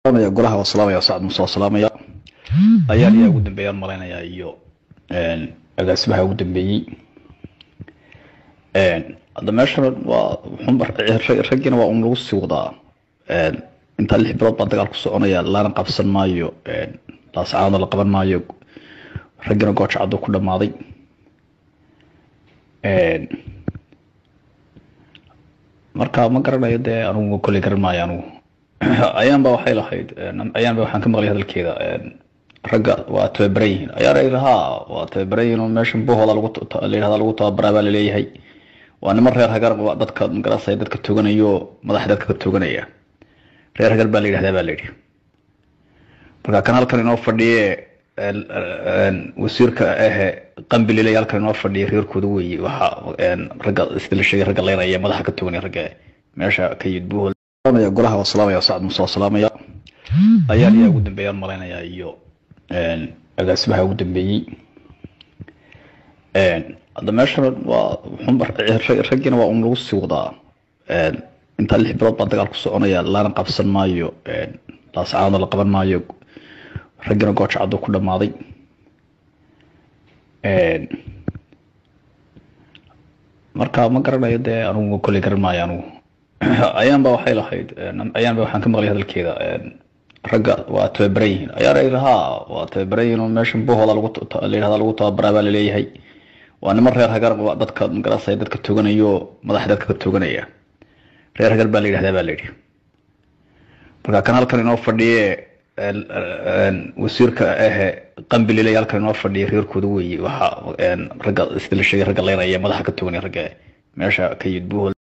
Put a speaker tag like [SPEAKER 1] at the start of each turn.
[SPEAKER 1] golaha waa salaamaya sacad muuse waa salaamaya ayaan ayaa ugu dambeeyaan malaynayaa iyo agaasimaha ugu dambeeyey hadda meeshan waa raggiina waa un lagu sii wadaa intaa lix bilood baa dagaal ku soconaya lana qabsan maayo laascaana la qaban maayo raggiina gooja caddo ku dhamaaday marka ma garanayo dee anugu kolley garan maayo anugu ayaan ba waxay lahayd ayaan ba waxaan ka maqlay hadalkeeda ragga waa tababaran yihiin ayaan ay lahaa waa tababaran yihiin oo meeshan buhooda lagu layihahda lagu tababaraa baa laleeyahay waa niman reer hagar dadka magarasaya dadka toganayo madaxa dadka ka toganaya reer hagar baa la yidhahdaa baa la yidhi marka kan halkan inoo fadhiye wasiirka ahe qambililay halkan inoo fadhiya reerkooda weeye waxa ragga sida la sheegay ragga leynaya madaxa ka toganaya ragga meesha ka yimid buhol golaha waa salaamaya sacad muuse waa salaamaya ayaan ayaa ugu dambeeyaan malaynayaa iyo agaasimaha ugu dambeeyey hadda meeshan waa raggiina waa un lagu sii wadaa intaa lix bilood baa dagaal ku soconaya lana qabsan maayo laascaana la qaban maayo raggiina gooja caddo ku dhamaaday marka ma garanayo dee anugu kolley garan maayo anugu ayaan ba waxay lahayd ayaan ba waxaan ka maqlay hadalkeeda ragga waa tababaran yihiin ayaan ay lahaa waa tababaran yihiin oo meeshan buhooda lagu layihahda lagu tababaraa baa laleeyahay waa niman reer hagar dadka magarasaya dadka toganayo madaxa dadka ka toganaya reer hagar baa la yidhahdaa baa la yidhi marka kan halkan inoo fadhiye wasiirka ahe qambililay halkan inoo fadhiya reerkooda weeye waxa ragga sida la sheegay ragga leynaya madaxa ka toganaya ragga meesha ka yimid buhol